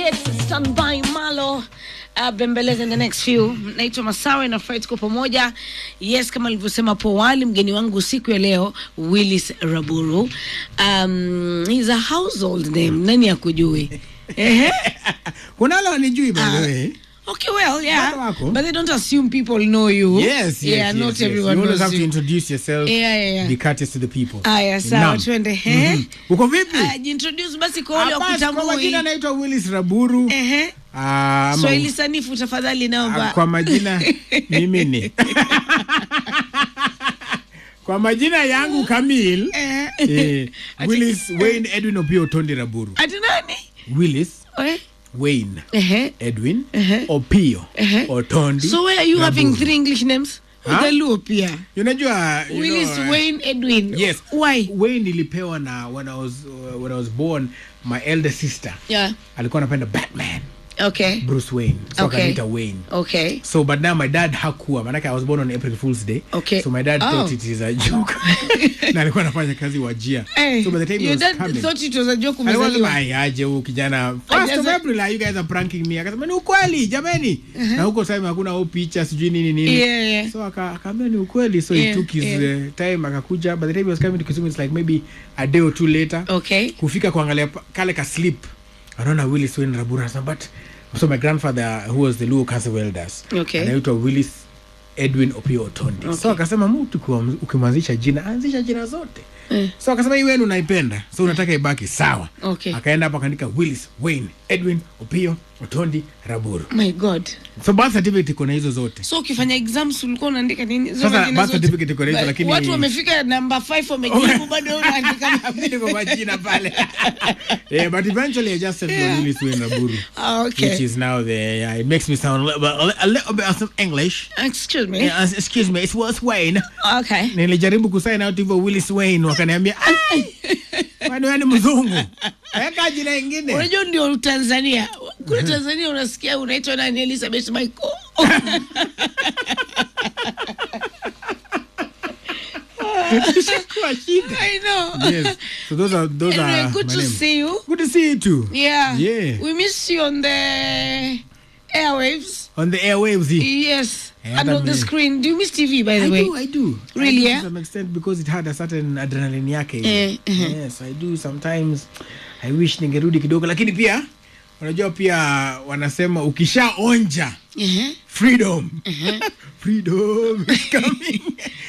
Yes, stand by Malo. Uh, bembeleza in the next few. Naitwa Masawe na Fred tuko pamoja. Yes, kama nilivyosema hapo awali, mgeni wangu siku ya leo Willis Raburu. Um, he's a household name. Nani akujui? Ehe. kuna wale wanijui by the Ah. way Okay, well, yeah. Bado wako. But they don't assume people know you. yes, yes, Yeah, yes, not yes. everyone you always knows have to you. introduce yourself Yeah, yeah, yeah. be courteous to the people Aya, sawa, Naam. twende. Ehe. Mhm. uko vipi Ah, jintroduce basi kwa wale Ah, basi, kwa wakutambui. majina naitwa willis raburu Ehe. Ah, ama- Swahili sanifu tafadhali ah, naomba. kwa majina mimi ni kwa majina yangu kamil Eh. eh, Ati- willis wayne edwin opio tondi raburu Ati nani? willis Eh? wayne Ehe. edwin Ehe. opio Ehe. otondi So where are you having Raburu. three English names? Huh? Ujaluo pia. unajua you Willis know, uh, Wayne Edwin. Yes. Why? Wayne nilipewa na when I was uh, when I was born my elder sister Yeah. alikuwa anapenda Batman Okay. Bruce Wayne so Okay. akaniita Wayne Okay. so but now my dad hakuwa manake I was born on April Fool's Day Okay. so my dad Oh. thought it is a joke na alikuwa anafanya kazi wajia Hey, so by the time he your was dad coming thought it was a joke alikuwa umezaliwa. sema "Ai, aje huyu kijana first of Ajaza- April are you guys are pranking me akasema ni ukweli jameni na huko time hakuna au picha sijui nini nini Yeah, yeah. so aka- akaambia ni ukweli so Yeah, he took his yeah. uh, time akakuja by the time he was coming to Kisumu it's like maybe a day or two later Okay. kufika kuangalia pa- kale ka slip anaona willis wayne rabura anasema but so my grandfather who was the luo council of elders Okay. anaitwa willis edwin opio otondi so Okay. akasema mtu ukiwa- ukimwanzisha jina anzisha jina zote Eh. so akasema hii wenu unaipenda so unataka ibaki sawa Okay. akaenda hapo akaandika willis wayne edwin opio otondi raburu My God. so birth certificate iko na hizo zote So ukifanya exams ulikuwa unaandika nini? Hizo Sasa majina birth zote? certificate iko na hizo, But lakini- watu wamefika namba 5 wamejibu bado unaandika. niko majina pale yeah, but eventually i just said Yeah. willis wayne raburu Ah, which okay. is now the yeah, it makes me sound a little bit, a li- a little bit of some English. Excuse me. Yeah, as- excuse me, it's Willis Wayne. Okay. Nilijaribu kusign out hivyo Willis Wayne wakaniambia "Ai, kwani wewe ni mzungu? Weka jina ingine. Unajua ndio Tanzania. Kule Tanzania unasikia unaitwa nani Elizabeth Michael. Kwa shida. I know. Yes. So those are those Anyway, are good my to names. see you. Good to see you too. Yeah. Yeah. We miss you on the airwaves. On the airwaves. here. Yes. Yeah, and that on the means- screen. Do you miss TV by the I way? do, I do. Really, I do yeah? To some extent because it had a certain adrenaline yake. Eh, eh. Yes, I do sometimes. I wish ningerudi kidogo lakini pia unajua pia wanasema ukishaonja Uh-huh. freedom freedom is coming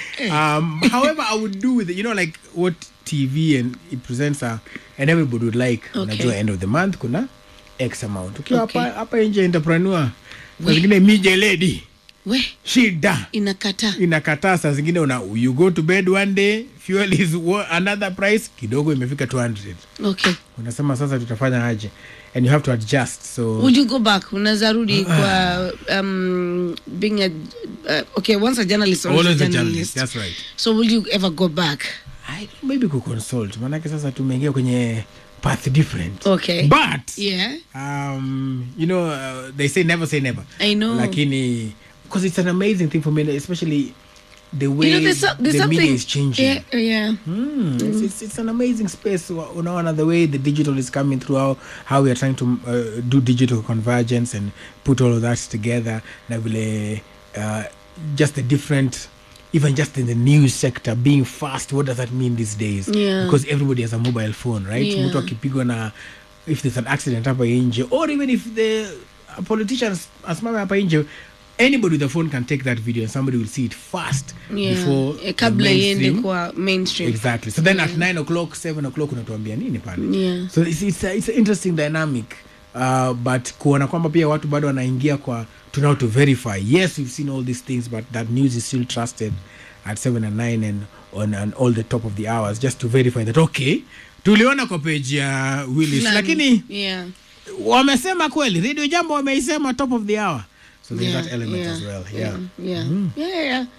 um however i would do with it you know like what tv and it presents a, and everybody would like Okay. unajua end of the month kuna x amount ukiwa Okay. hapa hapa nje entrepreneur saa We- zingine mije lady We shida inakata. inakataa saa zingine una you go to bed one day fuel is wa- another price kidogo imefika 200 Okay. unasema sasa tutafanya aje and you have to adjust so Would you go back? Unaweza rudi kwa um, being a uh, okay, once a journalist, always, always a a journalist. journalist that's right So will you ever go back? I, maybe kuconsult maanake sasa tumeingia kwenye path different Okay. but Yeah. um, you know uh, they say never say never I know. lakini because it's an amazing thing for me especially the way you know, there's, so- there's the something. media is changing Yeah, yeah. Mm, It's, it's, it's an amazing space Wa- unaona the way the digital is coming through how, how we are trying to uh, do digital convergence and put all of that together na vile uh, just the different even just in the news sector being fast what does that mean these days Yeah. because everybody has a mobile phone right Yeah. mtu akipigwa na if there's an accident hapa nje or even if the a politician as- asimame hapa nje anybody with a phone can take that video and somebody will see it fast Yeah. before Eh, the kabla iende mainstream- kwa mainstream. exactly so then at 9 o'clock 7 o'clock unatuambia nini pale Yeah. so it's, it's, a, it's an interesting dynamic uh, but kuona kwamba pia watu bado wanaingia kwa to now to verify yes we've seen all these things but that news is still trusted at 7 and 9 and on and all the top of the hours just to verify that okay tuliona kwa page ya willis Fulani. lakini Yeah. wamesema kweli radio jambo wameisema top of the hour so there's Yeah, that element yeah, as well yeah, Yeah. Yeah. Yeah.